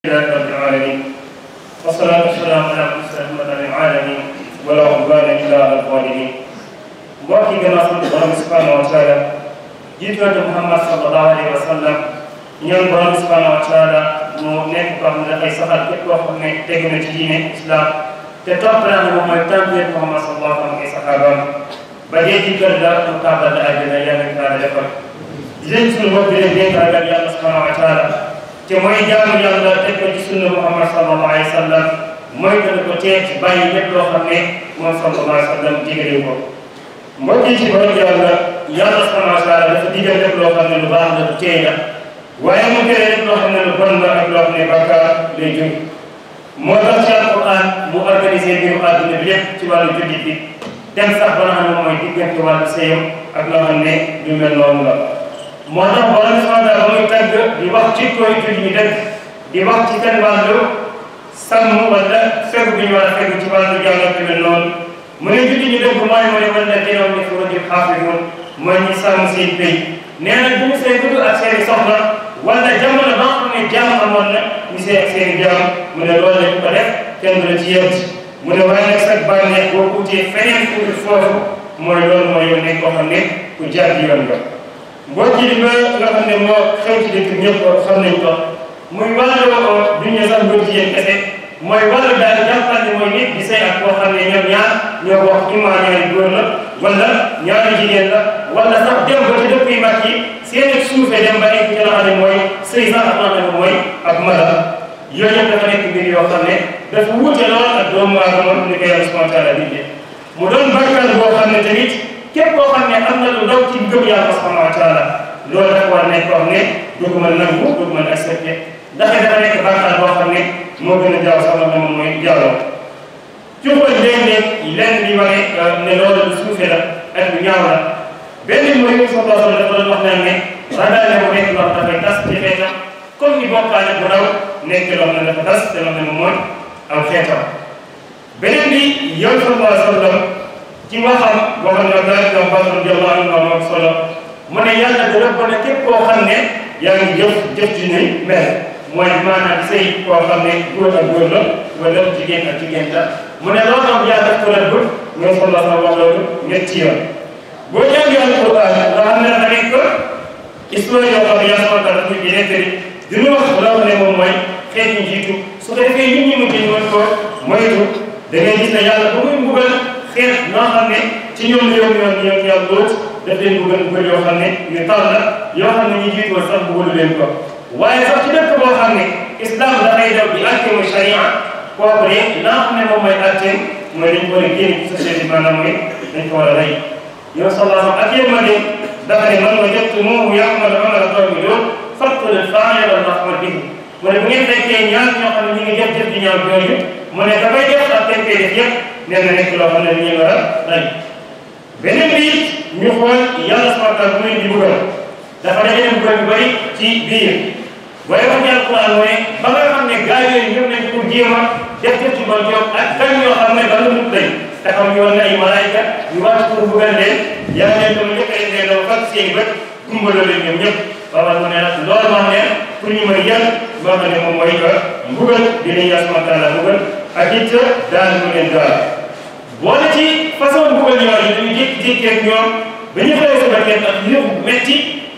لله رب العالمين والصلاة والسلام على رسول العالمين ولا عدوان إلا على الظالمين mbokk yi gannaaw sant borom bi subhanahu wa taala jiitu na Muhammad sallallahu alayhi wa sallam ñaan borom bi subhanahu wa taala mu nekk koo xam ne dafay saxal képp koo xam ne teg na ci diine islam te topp naa ne moom mooy tàmbali Muhammad sallallahu alayhi wa sallam ay saxaabaam ba dee ci kër la mu tàbbal la àjjana yàlla na taala defal di leen suñu bopp di leen dénk ragal yàlla subhanahu wa taala te mooy jaamu yàlla teg ko ci sunna Muhammad sallallahu alayhi wa sallam mooy que ko tee ci bàyyi lépp loo xam ne moom sallallahu alayhi wa sallam digale ko mbokk yi ci borom yàlla yàlla subhanahu wa taala dafa digal lépp loo xam ne lu baax la lu teey la waaye mu tere lépp loo xam ne lu bon la ak loo xam ne bàkkaar lay jóg moo tax ci alquran mu organisé mbiru àdduna bi yépp ci wàllu jullit bi dem sax ba nga xam ne moom mooy diggante wàllu sëyam ak loo xam ne lu mel noonu la moo tax borom subhanahu wa taala ba muy tàgg di wax ci koy jullit ñi dëkk di wax ci seen wàllu sàmm wala fegu bi ñu war a fegu ci wàllu jàngat mel noonu mu ne jullit ñi dëgg mooy mooy wala dinaw ni furujim xaafizuun mooy ñi sàmm seen béy nee na bu ñu see gudd ak seen i soxna wala jamono ba nga xam ne jaam amoon na ñu see ak seen i jaam mu ne loolu lañ ko def kenn du la ci yem mu ne waaye nag sax bànneex boo utee feneen fu foofu mooy loolu mooy yow nekk koo xam ne ku jaar di yoon nga mbokk yi ba nga xam ne moo xew ci dëkk ñëpp xam nañ ko muy wàllu duñu sax góor jigéen kese mooy wàllu daal jàppal ne mooy nit di sëy ak koo xam ne ñoom ñaar ñoo wax imma ñaari góor la wala ñaari jigéen la wala sax dem ba ci dëkk yu mag yi seen ak suufee dem ba nekk ci la xam ne mooy sëy sax ak nga xam ne mooy ak mala yooyu yëpp dafa nekk mbir yoo xam ne dafa wuute lool ak doomu aadama ni ko yàlla subhanahu wa taala bindee mu doon bàkkaar boo xam ne tamit képp koo xam ne am na lu ndaw ci gëm yàlla subhanahu wa taala loolu dafa war nekk koo xam ne du ko mën nangu du ko mën accepté ndax dafa nekk bàkkaar boo xam ne moo gën a jaaw sax la moom mooy jaaloo ci xool léeg-léeg lenn li wane ne loolu lu suufee la ak lu ñaaw la benn mooy yow sa bopp dafa doon wax naan ne ragal ne mu nekk loo dafay tas ci xeetam comme ni bokkaale bu ndaw nekk loo xam ne dafa tas te loo xam ne moom mooy aw xeetam beneen bi yow sallallahu alayhi wa sallam ci waxam waxam na daal di wax radiyallahu anhu ak solo mu ne yàlla da rëbb na képp koo xam ne yaa ngi jëf jëf ci ni mel mooy maanaam sëy koo xam ne góor ak góor la wala jigéen ak jigéen la mu ne loolu am yaa def ko rëbb ñoom sallallahu alayhi wa sallam wax loolu ñetti yoon boo jàngee alquran nga xam ne dafa nekk histoire yoo xam ne yaa sama taala ñu nekk di dina wax loo xam ne moom mooy xeet ñu jiitu su ko defee nit ñi mujj ñu mën ko moytu da ngay gis ne yàlla ba muy mbugal xeet noo xam ne ci ñoom la yow ñoom ñoom yàlla lool daf leen mbugal mbugal yoo xam ne ñu tar la yoo xam ne ñu jiitu woon sax mbugalu leen ko waaye sax ci dëkk boo xam ne islam dafay daw di àtte mooy sharia kooku de naa xam ne moom mooy àtte mooy dañ ko war a génn ci société bi maanaam mooy dañ ko war a rey yow sallallahu ak yéen ma de dafa ne man ma jot moomu yàqmal amala qawmi lool faqtul faa'ila wal maf'ul bihi mu ne bu ngeen fekkee ñaar ñoo xam ne ñu ngi def jëf di ñaaw jooju mu ne dafay def ak dañ koy def yëpp nee na nekk loo xam ne dañuy war a rey beneen bi ñu xool yàlla subhanahu wa taala bu muy di buggal dafa dajale buggal yu bëri ci biir waaye wax ci alquran mu ne ba nga xam ne gaa yooyu ñëw nañ pour jéem a def jëf ci bon jox ak gan yoo xam ne ba lu mut lañ te xam yoon na ay malaayka yu wàcc pour buggal leen yàlla leen dama njëkk a leen doo fat seen bët gumbaloo leen ñoom ñëpp waaw mu ne nag loolu wax ne pour ñu mën yan loo xam ne moom mooy que mbugal dinañ yàlla subhanahu wa taala mbugal ak it daal mu leen daal boole ci façon mbugal yooyu dañu jékki-jékki ak ñoom ba ñu xëyee sa bakkan ak yëpp metti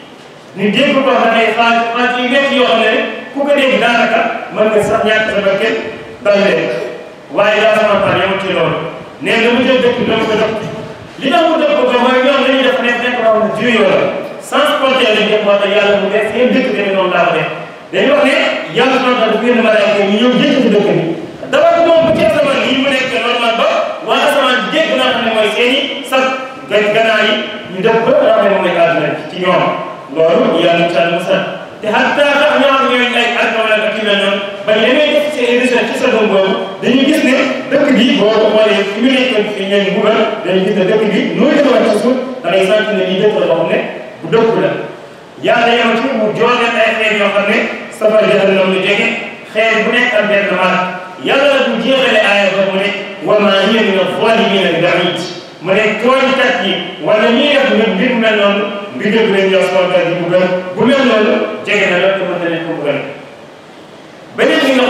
ñu dégg ko xam ne xaaj xaaj yu metti yoo xam ne ku ko dégg daanaka mën nga sax ñàkk sa bakkan dal leen waaye daa sama par yow ci loolu nee na mu jël dëkk dama ko dëkk li tax mu dëkk ko mooy ñoom dañuy def nekk nekk loo xam ne juyoo la sans compter lañ def moo tax yàlla mu def seen dëkk tamit noonu laa ko def dañuy wax ne yàlla subhanahu wa taala bu génn malaaka ñu ñëw jëkk ci dëkk bi dafa moom bu ci asamaan yi mu nekk normal ba waa asamaan dégg naa xam ne mooy seen i sax gan gannaaw yi ñu def ba nga xam ne moom mooy àdduna ci ñoom loolu yàlla incha allah musal te hatta sax ñoo xam ñooy ay alkawla ak yu mel noonu ba ñu demee def seen émission ci seconde boobu dañuy gis ne dëkk bi boo ko xoolee fi mu nekk fi ñeen buggal dañuy gis ne dëkk bi nooy defaat ci suuf da ngay sant ne lii dëkk la boo xam ne bu dëkk la yàlla yema ci mu joone ay xeet yoo xam ne safara jahannam lu jege xeet bu nekk am benn maat yàlla la bu jeexale aaya ba mu ne wa ma hiya min az-zalimina bi ba'id mu ne tooñkat yi wala ñuy def mbir mbir mel noonu mbir dëgg leen yow sama di buggal bu mel noonu jege na la te mën na leen ko buggal beneen bi nga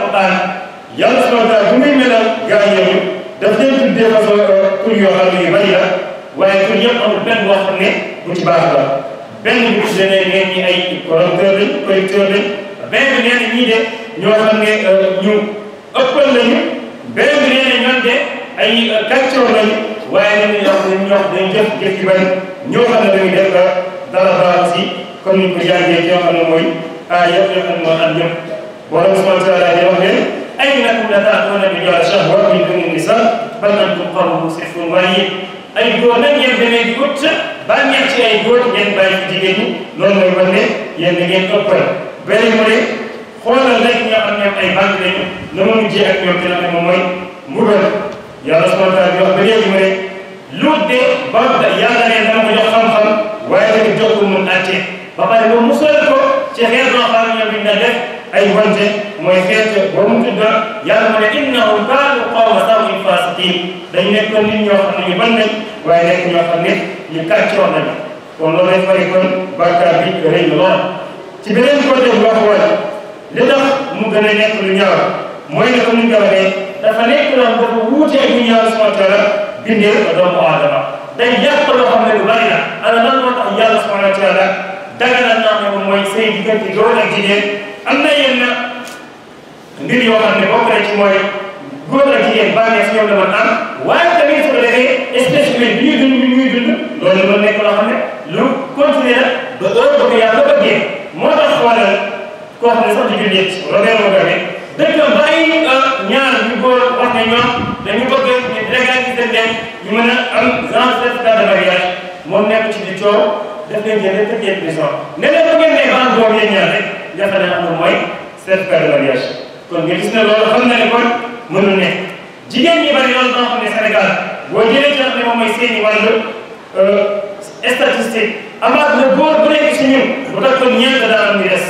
alquran yàlla subhanahu wa taala bu muy melal gaa yooyu daf leen tuddee façon tur yoo xam ne yu bari la waaye tur yëpp amul benn boo xam ne bu ci baax la benn bi tuddee ne ngeen ñi ay correcteur lañ correcteur lañ benn bi nee na ñii de ñoo xam ne ñu ëppal lañu benn bi nee na ñoom de ay kàccoor lañu waaye dañuy wax ne ñoo dañuy jëf jëf yu bari ñoo xam ne dañuy def dara baax si comme ni ñu ko jàngee ci yoo xam ne mooy ah yëpp yoo xam ne mooy am yëpp borom subhanahu wa taala di wax ne aynakum la ta'tuna rijala shahwa min duni nisa bal antum qawmun musrifun waaye ay góor nag yéen demee di ut bànneex ci ay góor ngeen bàyyi ci jigéen ñi loolu mooy wan ne yéen da ngeen ëppal beneen mu ne xoolal rek ñoo xam ne ay bànq lañu na ma mujjee ak ñoom ci la ne moom mooy mbugal yàlla subhanahu wa taala di wax ba léegi mu ne luut de ba yàlla ne dama ko jox xam-xam waaye tamit jox ko mun àtte ba pare ba musal ko ci xeet boo xam ne ñoom biñ na def ay wante mooy xeet boo mu tudd yàlla mu ne innahum kaanu qawma sawin fasiqin dañ nekkoon nit ñoo xam ne ñu ban nañ waaye nekk ñoo xam ne ñu kàccoor nañ kon loolu lay fari kon bàkkaar bi rëy na lool ci beneen côté bu wax wala li tax mu gën a nekk lu ñaaw mooy ne comme ni nga waxee dafa nekk loo dafa wuute ak ñu yàlla subhanahu wa taala bindee doomu aadama day yàq loo xam ne lu bari la ana lan moo tax yàlla subhanahu wa taala daganal naa ne moom mooy sëy diggante góor ak jigéen am na yenn mbir yoo xam ne bokk na ci mooy góor ak jigéen bànneex ñoom la mën am waaye tamit su ko defee espèce humaine bi ñuy dund bi ñuy dund loolu loolu nekk loo xam ne lu continuer la ba heure ba ko yàlla bëggee moo tax xoolal koo xam ne sax di jullit Robert Mugabe dëkk bàyyi ñaar ñu góor wax ne ñoom dañu bëgg ñu légaliser leen ñu mën a am genre certificat de mariage moom nekk ci di coow daf leen jëlee tëj leen prison ne leen bu ngeen nee ban doom yéen ñaar rek jafe na amul mooy certificat de mariage kon nga gis ne loolu xam na ne kon mënul nekk jigéen ñi bari loolu boo xam ne Sénégal boo jëlee ci ne moom mooy seeni wàllu statistique amaat na góor bu nekk ci ñun bu takkoon ñeent dana am ñu des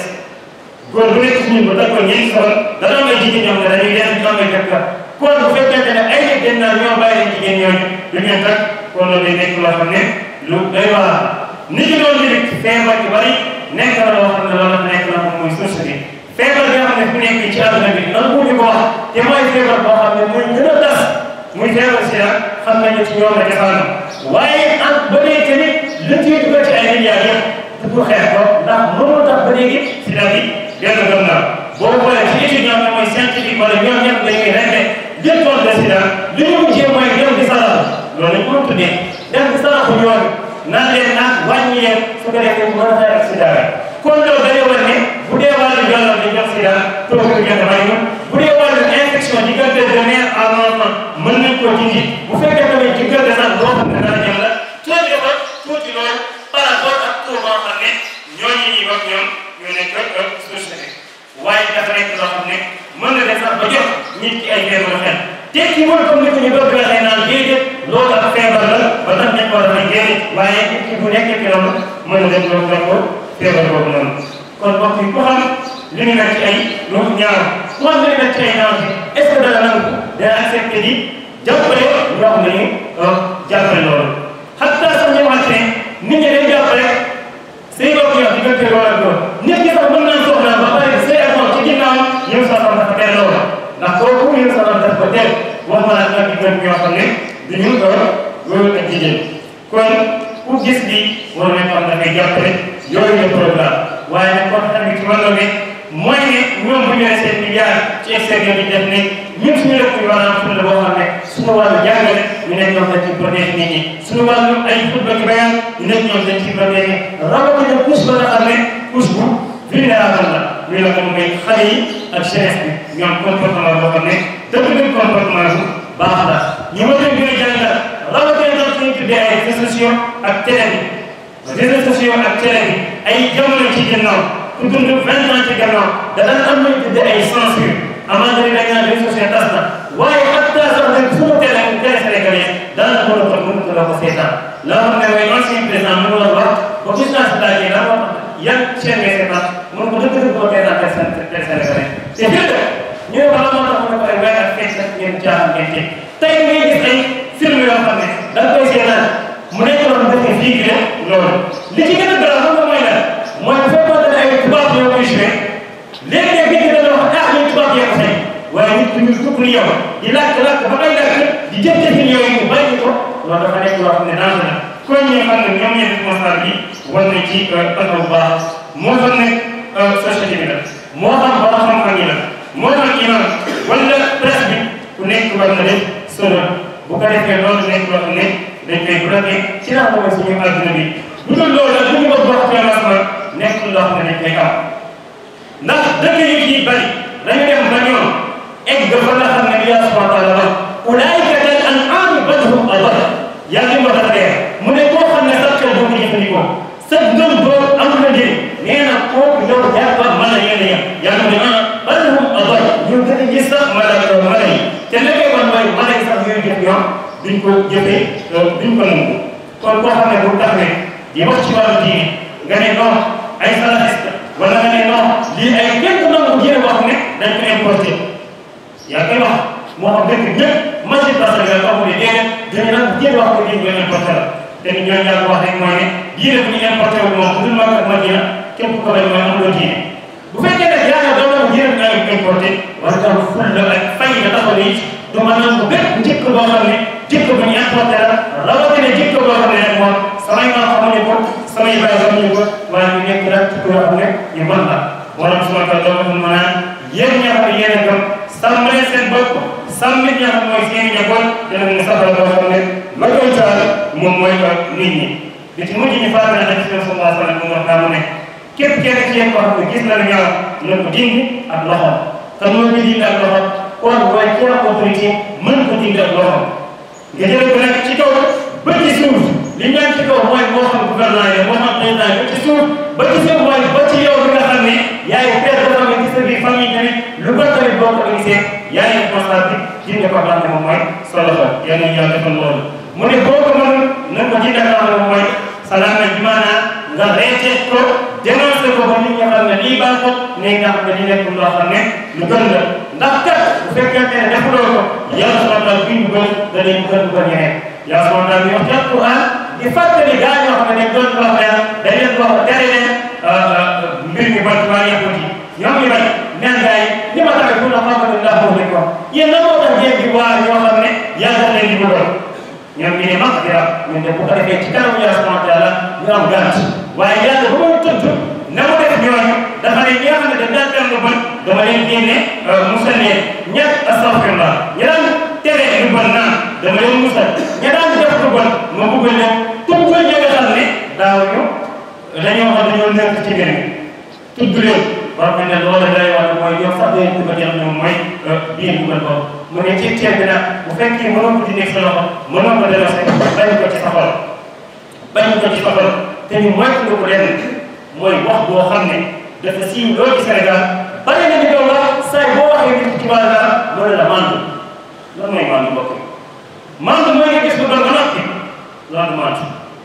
góor bu nekk ci ñun bu takkoon ñeent soxla dana am ay jigéen ñoo xam ne dañuy dem ñu am ay jëkkër kon bu fekkente ne ay nit dem naa ñoo bàyyi leen jigéen ñooñu du ñu takk kon loolu day nekk loo xam ne lu doy waar nit ñi doon limit feebar yu bari nekk na loo xam ne loolu la nekk na moom mooy source bi feebar bi nga xam ne fu nekk ci àdduna bi nan ko di ko wax te mooy feebar boo xam ne muy gën a tas muy feebar si la xam nañu ci ñoom la defaanu waaye en ba léegi tamit li ciy dugal ci ay milliards yëpp pour xeex ko ndax mënul tax ba léegi si la bi dellu gëm naa boo xoolee ci étude ñoo xam ne mooy scientifique wala ñoom ñëpp dañuy rende jël tool de sida li ñu mujjee mooy dem di sarax loolu lañ ko tuddee dem di saraxu ñoom naan leen naan wàññi leen su ko defee mën a xeex ak sida kon loolu dañoo war ne bu dee wàllu jàllal di jox sida toog ko gën a bari bu dee wàllu infection diggante de mère à l'enfant mën nañ koo dindi bu fekkee tamit diggante sax boo xam ne dara jëm la tuuti ko tuuti loolu par rapport ak tur boo xam ne ñooñu ñuy wax ñoom ñu nekk société waaye dafa nekk loo xam ne mën na def sax ba jox nit ki ay feebaru xel tekki mooy comme ni ko ñu bëgg waxee naan déedéet loolu ak feebar la ba tax nañ ko war a fay déedéet waaye nit ki bu nekkee ci loolu mën na def loolu ko feebar boobu noonu kon mbokk yi ku xam li ñu nekk ci ay lu ñaar ku xam li ñu nekk ci ay naaw bi est ce que dana nangu dana accepté di jàppale ñoo xam ne ñu jàppale loolu xataa sax ñu wax ne nit ñi dañ jàppale say bokk yoo diggante loolu ak loolu nit ñi sax mën naa soxla ba pare say ak moom ci ginnaaw ñëw sa xam dafa teel loolu ndax kooku ñëw sa xam dafa teel wax ma la ak diggante ñoo xam ne du ñu góor ak jigéen kon ku gis bi war nañ xam dafay jàppale yooyu la programme waaye nag kon tamit ci wàllu ne mooy ne ñoom bu ñu nee seen milliard ci extérieur bi def ne ñun suñu dëkk yi war a am fulla boo xam ne suñu wàllu jàngale ñu nekk ñoom dañ ci protéger nit ñi suñu wàllu ay xutba ki bayaan ñu nekk ñoom dañ ci protéger rawatina couche ba nga xam ne couche bu vulnérable la muy la moom mooy xale yi ak jeunesse bi ñoom comportement boo xam ne dëgg dëgg comportement bu baax la ñu ma leen gën a jàngal rawatina tam suñu tuddee ay réseaux sociaux ak télé bi réseaux sociaux ak télé bi ay jamono ci ginnaaw ku dund vingt ans ci gannaaw da daan am nañu tuddee ay censure amante ni dañ naan réseaux sociaux tas na waaye hatta sax nag suñu télé télé sénégalais daanaka mën a ko mën ko la ko seetaan la xam ne mooy ancien président mu doon wax ba gis naa si laajee la wax yan chaîne ngay seetaan mën ko dëgg dëgg koo seetaan télé sénégalais te fekk ñu ne wala moo tax mu ne ko ay weer ak fekk nag ngeen jaaxal ngeen teg tey ngay gis ay film yoo xam ne da nga koy seetaan mu nekk loolu dëkk fii gi loolu li ci gën a garaaw xam nga mooy lan mooy bu fekkoon ne ay tubaab ñoo koy joué léegi nag nit ñi dañoo wax ah ñun tubaab yee ko fay ñu tukk ni yow di làkk-làkk ba ngay làkk di jëf-jëfin yooyu mu bàyyi ko loolu dafa nekk loo xam ne danger la kon ñi nga xam ne ñoom ñooy responsable bi war nañ ci taxaw bu baax moo xam ne société bi la moo xam borom xam-xam yi la moo xam imam wala presse bi ku nekk war na def solo bu ko defee loolu nekk loo xam ne dañ koy bloqué ci la xam ne suñu àdduna bi bu dul loolu la bu ñu ko bokk financement nekk loo xam ne dañ koy am ndax dëkk yu ci bari dañu dem ba ñoom egg fa nga xam ne bi yàlla subhanahu wa taala wax ulaayika kal an'aami bal hum adall yàlla li ma dafa dee mu ne koo xam ne sax xel boo ko jëfandikoo sa ngëm boo amul na njëriñ nee na kooku yow jàpp mala yéen a yem yàlla mu ne ah bal hum adall ñu gën a gis sax mala mala yi te li koy wan mooy mala yi sax yooyu jëf ñoom duñ ko jëfee duñ ko nangu kon koo xam ne bu taxawee di wax ci wàllu diine nga ne non ay salafiste wala nga ne non lii ay kenn nangu diine boo xam ne dañ ko importé yaa koy wax moo xam dëkk ñëpp machine parce que nga xam ne déedéet dañu naan diine wax ko diine ñu importé la te ni ñooñu yàlla wax rek mooy ne diine bu ñu importé wu moom bu dul Makka ak Madina képp ko bañ mooy amuloo diine bu fekkee nag yaa ngi doon nangu diine bi ay importé war nga am ful la ak fay nga taxaw ne du ma nangu bépp njëkk boo xam ne jikko bu ñu importé la rawatina jikko boo xam ne rek moom samay maam xamuñu ko samay baay xamuñu ko waaye ñu nekk rek jikko yoo xam ne yu bon la wala suma ko doo ko mën a yéen ñi nga xam ne yéen a gëm sàmm leen seen bopp sàmm ñi nga xam mooy seen i njaboot dina mu saxal boo xam ne la koy taal moom mooy nit ñi li ci mujj ñu fàttali nag ci sallallahu alayhi wa sallam mu wax naa mu ne képp kenn ci yéen koo xam ne gis na lu ñaaw na ko dindi ak loxo te moo ñu dindi ak loxo kon waaye ci autorité mën ko dindi ak loxo nga jëlee ko nag ci kaw ba ci suuf li ñu naan ci kaw mooy moo xam gouvernement yi moo xam président ba ci suuf ba ci suuf mooy ba ci yow bi nga xam ne yaay père de famille ci sa biir famille tamit lu ko tamit boo ko organisé yaay responsable bi dindi ko xam ne moom mooy sa loxo yal nañu yàlla defal loolu mu ne boo ko mënul na ko dindi ak loxo moom mooy salaama bi maanaam nga reete ko dénoncé ko ba nit ñi xam ne lii baaxul ne nga xam ne li nekk loo xam ne lu gën la ndax kat bu fekkente ne defuloo ko yàlla subhanahu wa taala bi ñu bëgg da lay bëgg bëgg ñeneen yàlla subhanahu wa taala bi wax ci alquran di fàttali gaa ñoo xam ne dañ doon wax ne dañ leen wax tere leen mbir mi bon waa yàqut yi ñoom ñu bañ neen gaa yi li ma tax pour la xamante ne ndax boobu ko yéen la moo tax ngeen di waa ñoo xam ne yàlla daf leen di bëggoon ñoom ñu ne mag dira ñun de bu ko defee ci kanamu yàlla subhanahu wa taala ñu am gànt waaye yàlla bu ma tudd na mu def ñooñu dafa ne ñi nga xam ne dañ daan def lu bon dama leen génne musal leen ñett astaghfirullah ñi daan tere lu bon naan dama leen musal ña daan def lu bon ma bëggal leen tuddal ñi nga xam ne daaw ñu dañoo xam dañoo nekk ci mbir mi tudd leen war nga ne loolu day wax mooy yow sax day dugal yàlla moom mooy biir dugal ko mu ne ci ceeb bi nag bu fekkee mënoo ko dindi sa loxo mënoo ko delloo bañ ko ci sa xol bañ ko ci sa xol te ñu moytu ko leen mooy wax boo xam ne dafa siiw loolu ci Sénégal bari na ñu doon wax saa boo waxee nit ci wàllu dara loolu la mandu loolu mooy mandu mbokk mandu mooy nga gis lu doon ba noppi loolu mandu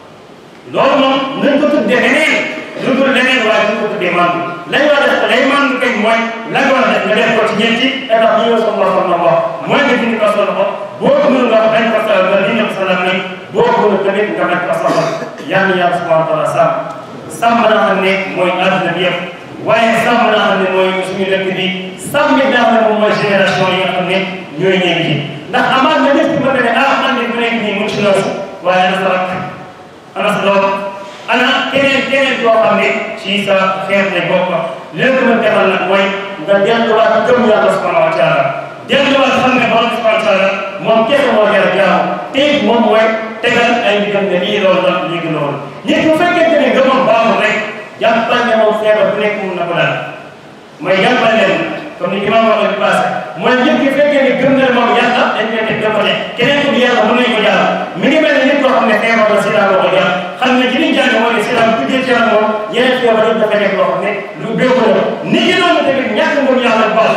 loolu moom nañ ko tuddee leneen lu dul leneen waaye nañ ko tuddee mandu lañ war a def lay mandu kañ mooy la nga war a def nga def ko ci ñeenti étape yi yow sama wax na wax mooy nga dindi ko sa loxo boo ko mënul wax dañ ko sa nga dindi ko sa lam boo ko mënul tamit nga bañ ko sa xol yàlla yàlla subhanahu wa taala sàmm sàmm naa xam ne mooy àdduna bi yëpp waaye sàmm naa xam ne mooy suñu dëkk bi sàmm it naa xam ne moom mooy génération yi nga xam ne ñooy ñëw ji ndax amaat na nit ki mën na ne ah man de bu nekk nii mu ci loolu waaye ana sa rakk ana sa doom ana keneen keneen koo xam ne ci sa xeet ne bokk lépp mën defal nag mooy nga delluwaat gëm yàlla subhanahu wa taala delluwaat xam ne borom subhanahu wa taala moom kese moo jar a jaamu te it moom mooy tegal ay ndigal ne lii loolu la lii loolu nit bu fekkente ne ngëmam baaxul rek jàppal ne moom feebar bu nekk mun na ko daal mooy jàppal leen comme ni imam waxee bi passé mooy nit ki fekkee ne gëm na ne moom yàlla dañ koy teg dama ne keneen ku di yàlla mën nañ ko jaar mi ngi mel ne nit koo xam ne feebar la sida la ko jaar xam ne ci liñ jàng mooy ne sida bu tuddee ci moom yeneen feebar yëpp dafa nekk loo xam ne lu béeku la nit ki noonu tamit ñàkk ngëm yàlla baax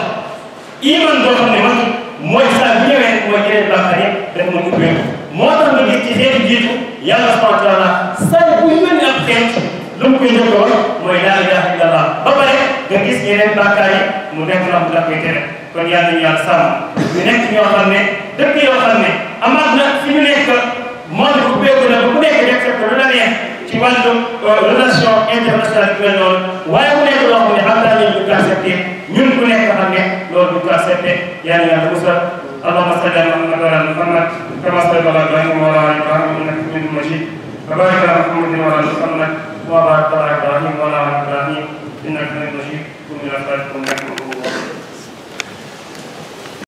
iman doo xam ne man mooy saa bu ñëwee mooy yeneen bàkkaar yëpp rek mu ubbeeku moo tax nga gis ci xeetu jiitu yàlla subhanahu wa taala saa bu yónni ab xeet lu mu koy njëkk a wax mooy laa ilaha illallah ba pare nga gis yeneen bàkkaar yi mu nekk na mu daf koy tere kon yàlla ñu yàlla sàmm ñu nekk ñoo xam ne dëkk yoo xam ne amaat na fi ñu nekk monde bu béeku na ba ku nekk rek fekk lu la neex ci wàllu relation internationale bi mel noonu waaye mu nekk loo xam ne xam naa ñu ko accepté ñun ku nekk xam ne loolu du ko accepté yàlla yàlla musal allahumma salli ala muhammad wa ala muhammad kama sallaita ala ibrahima wa ala ali ibrahima innaka hamidun majid wa barik ala muhammadin wa ala muhammad wa barik ala ibrahima wa ala ali ibrahima innaka hamidun majid qum ila salatikum